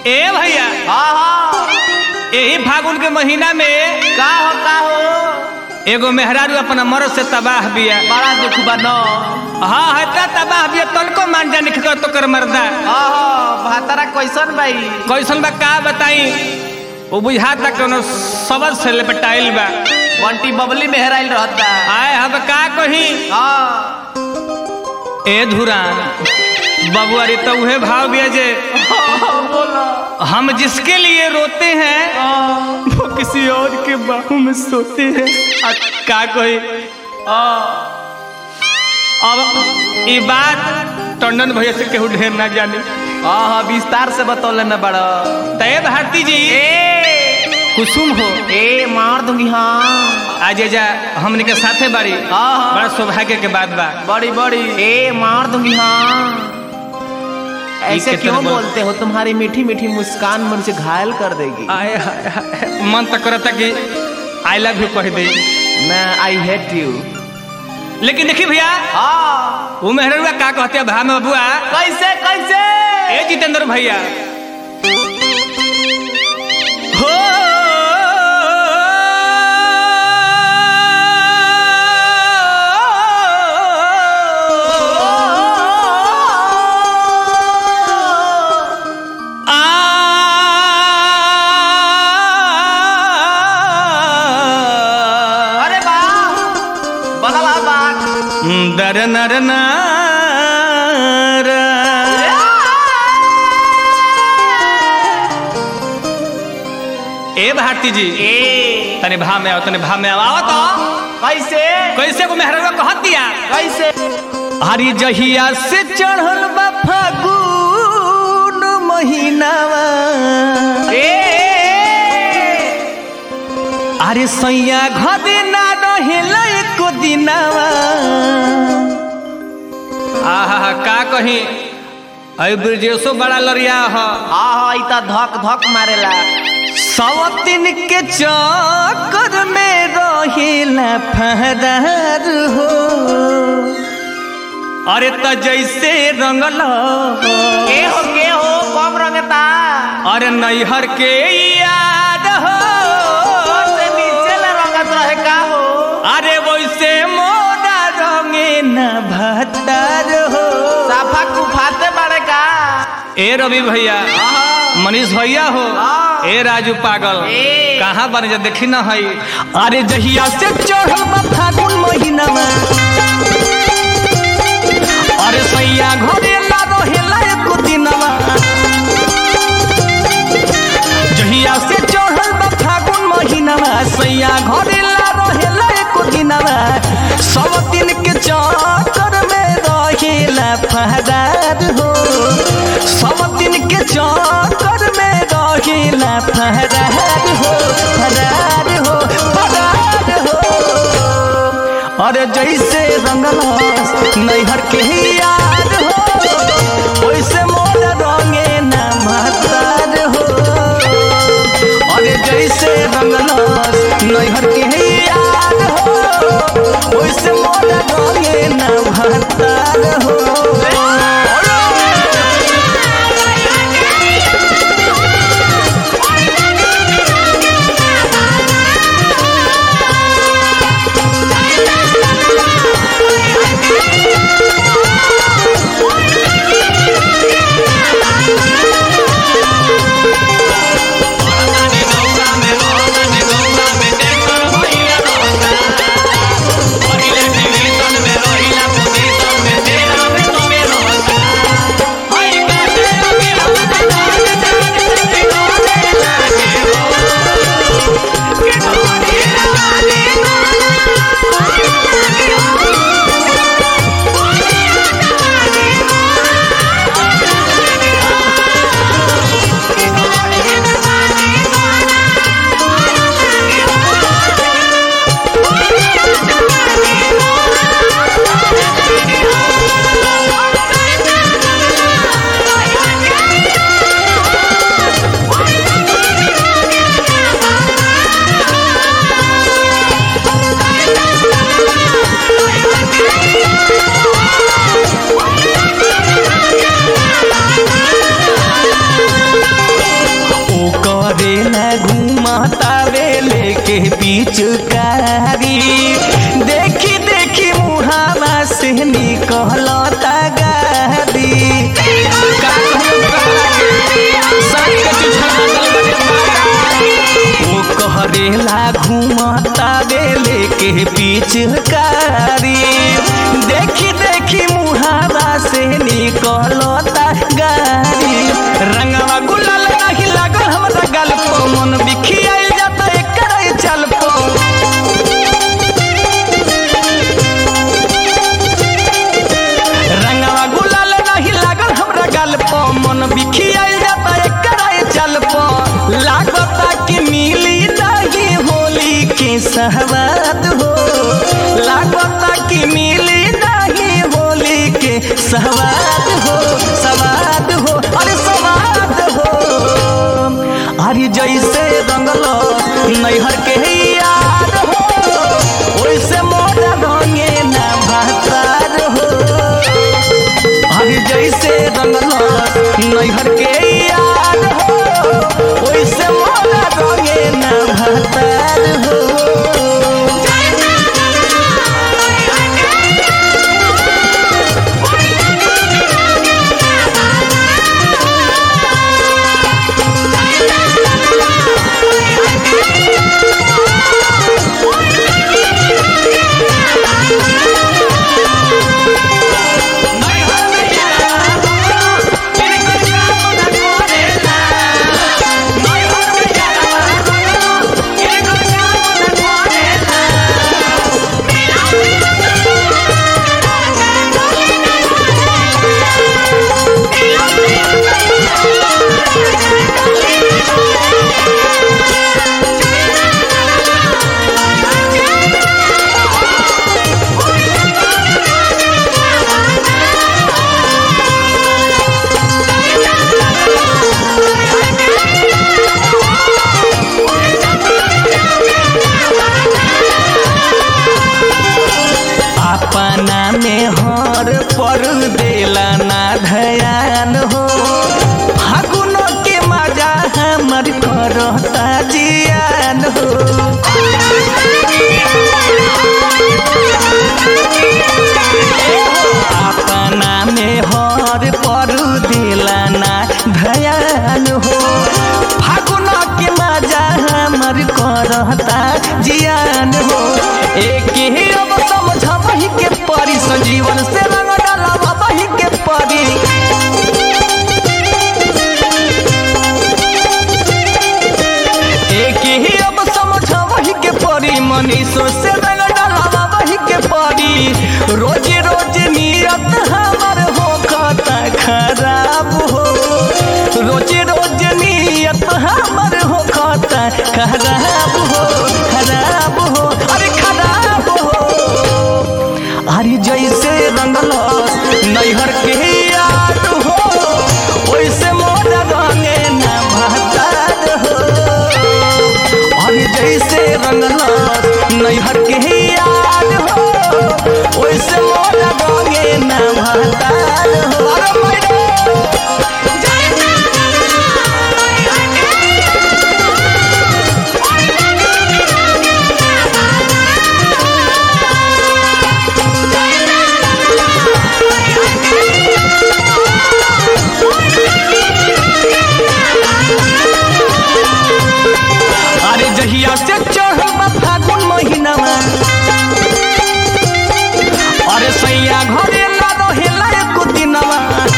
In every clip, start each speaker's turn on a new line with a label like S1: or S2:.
S1: ए भैया
S2: हाँ हाँ
S1: यही फागुन के महीना में
S2: का हो का हो
S1: एगो मेहरारू अपना मरद से तबाह बिया
S2: बड़ा दुख बा न
S1: हाँ हटा तबाह बिया तनको मान जाने के तो कर मर्दा
S2: हाँ हाँ भातारा कैसन बाई
S1: कैसन बा का बताई वो बुझाता कोनो सबद से लपटाइल बा
S2: बंटी बबली मेहराइल रहता
S1: आए हम का कही
S2: हाँ
S1: ए धुरान बबुआ रे तो उहे भाव बिया जे
S2: बोलो
S1: हम जिसके लिए रोते हैं वो किसी और के बाहों में सोते हैं आ, का कही अब ये बात टंडन भैया से केहू ढेर ना जानी
S2: हाँ हाँ विस्तार से बतौले न बड़ा
S1: तय भारती जी
S2: ए
S1: कुसुम हो
S2: ए मार दूंगी हाँ
S1: आज जा हमने के साथे बारी
S2: हाँ, हाँ।
S1: बड़ा सौभाग्य के बात बा
S2: बड़ी बड़ी ए मार दूंगी हाँ ऐसे
S1: कितने
S2: क्यों
S1: बोल-
S2: बोलते हो तुम्हारी मीठी मीठी मुस्कान मुझे घायल कर देगी
S1: आए हाय हाय मन तक करता कि आई लव यू कह दे
S2: मैं आई हेट यू
S1: लेकिन देखी भैया
S2: हाँ
S1: वो मेहरुआ का कहते हैं भा में बबुआ
S2: कैसे कैसे
S1: ए जितेंद्र भैया हो आ
S2: अरे बा बदला बात
S1: दर नर नार। ए भारती जी
S2: ए
S1: तने भा में आओ तने भा में आओ आओ तो
S2: कैसे
S1: कैसे को मेहरवा कहत दिया
S2: कैसे
S1: हरी जहिया से चढ़ल बा फागुन महीनावा
S2: ए
S1: अरे सैया घदे ना रहेला एको दिनावा आहा का कही अई ब्रजेशो बड़ा लड़िया ह
S2: हाँ हाँ इता धक धक मारेला
S1: सवतिन के चक्कर में रहेला फहरार हो अरे त जैसे रंगल
S2: के हो के हो कम रंगता
S1: अरे नैहर के याद हो
S2: से नीचे ले रंगत रहे का हो
S1: अरे वैसे मोरा रंगे न भतार हो
S2: साफा कुफाते बड़े का
S1: ए रवि भैया
S2: हाँ
S1: मनीष भैया हो
S2: हाँ।
S1: ए राजू पागल
S2: ए।
S1: कहाँ बन जा देखी न हई अरे जहिया से चढ़ल बा फागुन महीना में अरे सैया घरे ला रहेला एको दिनवा जहिया से चढ़ल बा फागुन महीना में सैया घरे ला रहेला एको दिनवा सब दिन के चक्कर में रहेला फहरार हो सब दिन के चक्कर में रहेला फहरार हो फरार हो फरार हो अरे जैसे रंगलस नैहर के यार हो वैसे मोर रंगे न महतार हो अरे जैसे रंगलस नैहर के यार हो वैसे मोर रंगे न महतार हो न घूमता वेले के पिचकारी देखी देखी मुहावा से निकलता गारी का कहूं तोहरा के, साथ के चुछड़ा गल बड़े ओ कहरेला घूमता बेले के पिचकारी देखी देखी मुहावा से निकलता गारी रंगवा गुलाल नहीं लागल हमरा गल पो मन बिखियाइल जाता एकर चल पो रंगवा गुलाल नहीं लागल हमरा गल पो मन बिखियाइल जाता एकर चल पो लागता कि मिली नहीं होली के सहवाद हो लागता कि मिली नहीं होली के सहवाद हो सवाद हो अरे सवाद हो अरे जैसे रंगल नैहर के यार हो वैसे मोरा रंगे ना भातार हो अरे जैसे रंगल नैहर के यार हो वैसे मोरा रंगे ना भातार हो अपना में हर पर देला ना धयान हो फागुन के मजा हमर करता जियान हो अपना में हर पर देला ना धयान हो फागुन के मजा हमर करता जियान हो एक ही अब समझबही के परी संजीवन से रंग डालबही के परी एक ही अब समझबही के परी मनीषो से रंग डालबही के परी रोज रोज नियत हमर हो खाता खराब हो रोज रोज नियत हमर हो खाता खराब हो खराब हो अरे खराब हो अरे जैसे रंगल नैहर के याद हो वैसे मोर रंगे न भतार हो अरे जैसे रंगल नैहर के याद हो वैसे मोर रंगे न भतार हो अरे मैडम अरे जहिया से चढ़ल बा फागुन महीनावा अरे सैया घरे ला रहेला एको दिनवा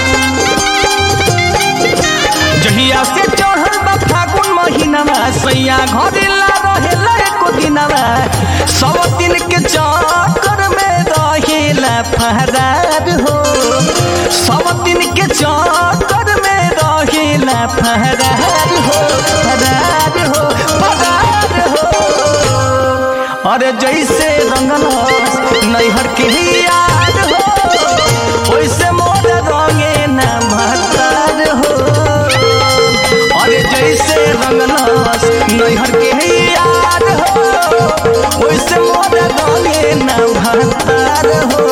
S1: जहिया से चढ़ल बा फागुन महीनावा सैया घरे ला रहेला एको दिनवा सब दिन के चक्कर में रहेला फहरार हो सब दिन के चक्कर में रहेला फहरार हो फहरार हो फहरार हो अरे जैसे रंगल नैहर के याद हो वैसे मोर रंगे न भतार हो अरे जैसे रंगल नैहर के याद हो वैसे मोर रंगे न भतार हो